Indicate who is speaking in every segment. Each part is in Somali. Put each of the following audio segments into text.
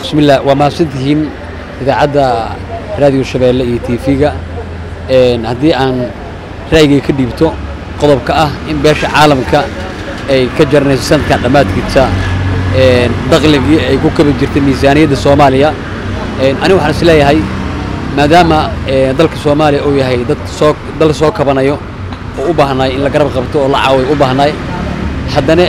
Speaker 1: bismillah waa mahadsantihiin idaacadda raadiyo shabeelle iyo tv-ga haddii aan ra'yigay ka dhiibto qodobka ah in beesha caalamka ay ka jaranayso sanadkan dhammaadkiisa daqligii ay ku kabi jirtay miisaaniyadda soomaaliya anigu waxaan is leeyahay maadaama dalka soomaaliya uu yahay dad soo dal soo kabanayo oo u baahnaay in la garab qabto oo la caawiyo u baahnaay haddana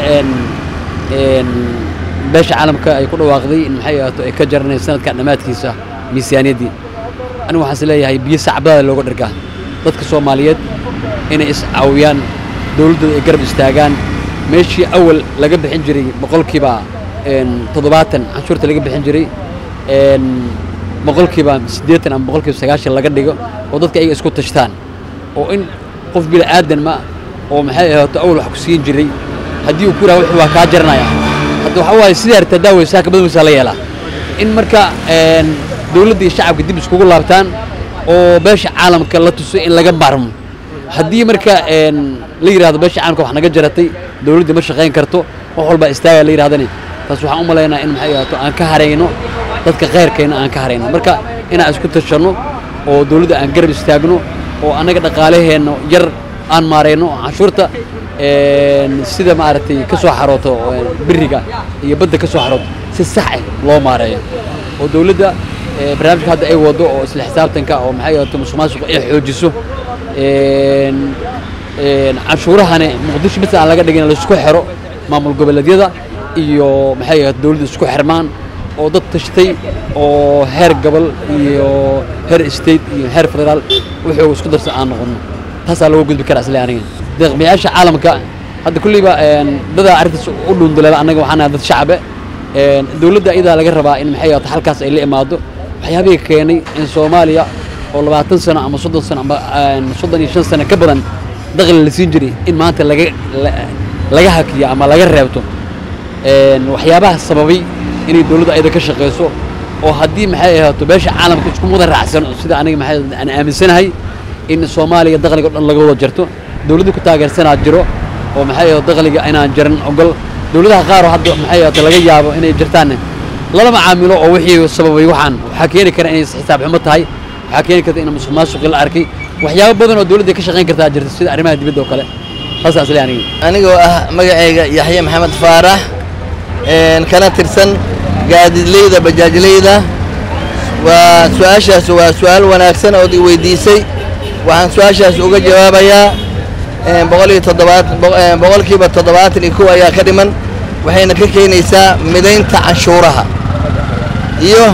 Speaker 1: beesha caalamka ay ku dhawaaqday in maxay ahaato ay ka jaranayso sanadkan dhammaadkiisa miisaaniyaddii anigu waxaan is leeyahay biyo sacbadaada looga dhargaa dadka soomaaliyeed inay is-caawiyaan dowladdooda ay garab istaagaan meeshii awal laga bixin jiray boqolkiiba toddobaatan canshuurta laga bixin jiray boqolkiiba siddeetan ama boqolkiiba sagaashan laga dhigo oo dadka ayaga isku tashtaan oo in qof bila aadan ma oo maxay ahaato awal wax ku siin jiray haddii uu ku yidhaha wuxuu waa kaa jaranaya hadda waxaa waaye sidaa hartaa daaweysaa kabad weysaa la yeelaa in marka dowladda iyo shacabka dib iskugu laabtaan oo beesha caalamka la tuso in laga maarmo haddii marka la yidhahdo beesha caalamka wax naga jaratay dowladda ma shaqayn karto wax walbaa istaaga la yidhahdani taas waxaan u malaynaa in maxay ahaato aan ka harayno dadka khayrkayna aan ka harayno marka inaan isku tashanno oo dowladda aan garab istaagno oo annaga dhaqaalaheenna yar aan maarayno canshuurta sida maaragtay ka soo xarooto biriga iyo badda ka soo xarooto si sax ah loo maareeyo oo dowladda barnaamijka hadda ay wado oo isla xisaabtanka oo maxay ahaato musuqmaasuqa ay xoojiso canshuurahane muqdisho bis aan laga dhigin laisku xiro maamul goboleedyada iyo maxay ahaato dowladda isku xirmaan oo dad tashtay oo heer gobol iyo heer state iyo heer federaal wuxuu isku darsan aan noqono taasaa looga gudbi karaa isle aniga deeqbiyaasha caalamka hadda kulleyba dadaa arrintaas u dhuundaleela annaga waxaan nahay dad shacabe dowladda iyadaa laga rabaa in maxay ahaato halkaas ay la imaado waxyaabihii keenay in soomaaliya oo labaatan sano ama soddon sano ama soddon iyo shan sano ka badan daqli la siin jiray in maanta laga laga hakiyo ama laga reebto waxyaabaha sababay inay dowladda ayada ka shaqayso oo haddii maxay ahaato beesha caalamka isku mudan raacsan sida aniga maxay aan aaminsanahay in soomaaliya daqliga o dhan laga wada jarto dowladda ku taageersanaa jiro oo maxay ahaato daqliga inaan jaran ogol dowladaha qaar oo hadda maxay ahaato laga yaabo inay jirtaan lalama caamilo oo wixii sababay waxaan waxaa keeni kara inay xisaab xumo tahay waxaa keeni karta in musuq maasuqi la arkay waxyaabo badan oo dowladda ka shaqayn kartaa jirta sida arrimaha dibadda oo kale taasaa isle aniga
Speaker 2: anigoo ah magacayga yaxye maxamed faarax kana tirsan gaadidleyda bajaajleyda waa su-aashaas waa su-aal wanaagsan ood i weydiisay waxaan su-aashaas uga jawaabayaa boqol iyo toddobaat boqolkiiba toddobaatan iyo kow ayaa ka dhiman waxayna ka keenaysaa midaynta canshuuraha iyo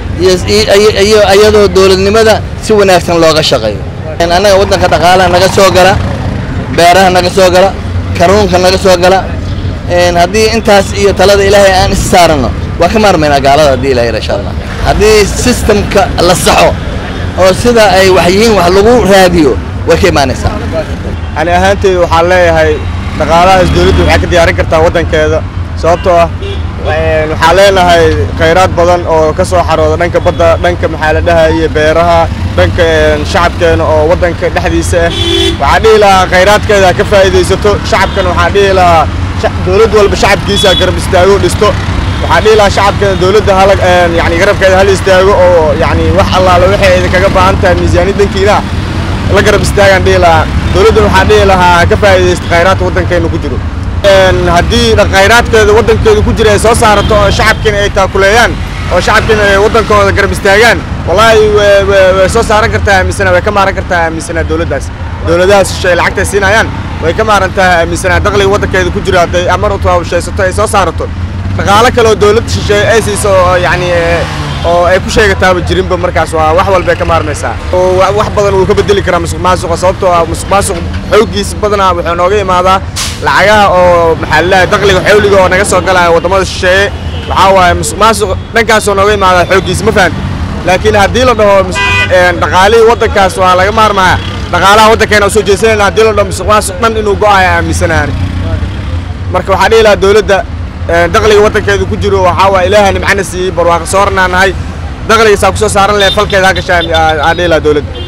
Speaker 2: iyo iyadoo dowladnimada si wanaagsan looga shaqeeyo annaga waddanka dhaqaalaha naga soo gala beeraha naga soo gala kanuunka naga soo gala haddii intaas iyo talada ilaahay aan is saaranno waa ka maarmaynaa gaalada haddii ilahay insha allah haddii sistamka la saxo oo sida ay wax yihiin wax lagu raadiyo way ka imaanaysaa
Speaker 3: ani ahaanteyda waxaan leeyahay dhaqaalahaas dowladdu waxay ka diyaarin kartaa waddankeeda sababtoo ah waxaan leenahay khayraad badan oo ka soo xarooda dhanka badda dhanka maxaa la dhahaye beeraha dhanka shacabkeena oo waddanka dhexdiisa ah waxaan dhihi lahaa khayraadkeeda ha ka faa'iidaysato shacabkana waxaan dhihi lahaa dowladd walba shacabkiisa garab istaago dhisto waxaan dhihi lahaa shacabkeeda dowladda hala yani garabkeeda hal istaago oo yani wax allaale waxay idinkaga baahan tahay miisaaniyad dhankiina la garab istaagaan dhihi lahaa dowladdan waxaan dhihi lahaa ha ka faa'iidaysto khayraadka waddankeena ku jiro haddii khayraadkeeda waddankeeda ku jira ay soo saarato oo shacabkiina ay taakuleeyaan oo shacabkiina ay waddankooda garab istaagaan wallaahi way soo saaran kartaa aaminsanaa way ka maaran kartaa aaminsanaa dowladdaas dowladahaas shisheeye lacagta ay siinayaan way ka maarantaa aaminsanaa dakhliga waddankeeda ku jira hadday amar u taabashaysato ay soo saarato dhaqaalo kale oo dowladda shisheeye ay siiso oo yacni oo ay ku sheegataaba jirinba markaas waa wax walbay ka maarmaysaa oo wax badan wuu ka bedeli karaa musuq maasuqa sababtoo ah musuq maasuq xooggiisa badanaa wuxuu nooga imaadaa lacagaha oo maxaa lalahay dakhliga xawliga oo naga soo galaya waddamada shisheeye waxaa waaye musuq maasuq dhankaasoo nooga imaadaa xooggiisa ma fahamti laakiin haddii la dhaho dhaqaalihii waddankaas waa laga maarmaya dhaqaalaha waddankeena u soo jeesanayna haddii la dhaho musuq maasuq dhan inuu go'ayo aaminsanaani marka waxaa dhihi lahaa dowladda dakhliga waddankeedu ku jiro waxaa waa ilaaha nimcana siiyey barwaaqo soornaa nahay dakhliga saa ku soo saaran lahay falkeeda ha gashaa aan dhihi lahaa dowladda